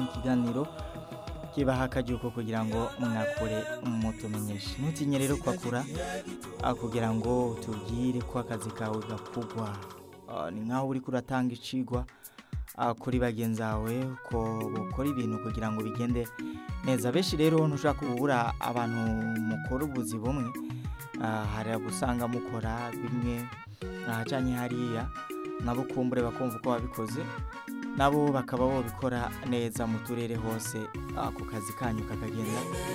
ikiganiro kibaha akajuko kugira ngo mwakure mutumenyeshe ntutinye rero kwakura ah, kugira ngo tubwire ko akazi kawe gakugwa Ah, ni nkaho uriko uratanga icigwa ah, kuri bagenzi bawe ko bukora ibintu kugira ngo bigende neza benshi rero ntushaka kubura abantu mukora ubuzi bumwe Ah, hari abusanga mukora bimwe ahacanye hariya nabo kumbure bakumva uko wabikoze nabo bakaba babikora neza mu turere hose ako kazi kanyu kakagenda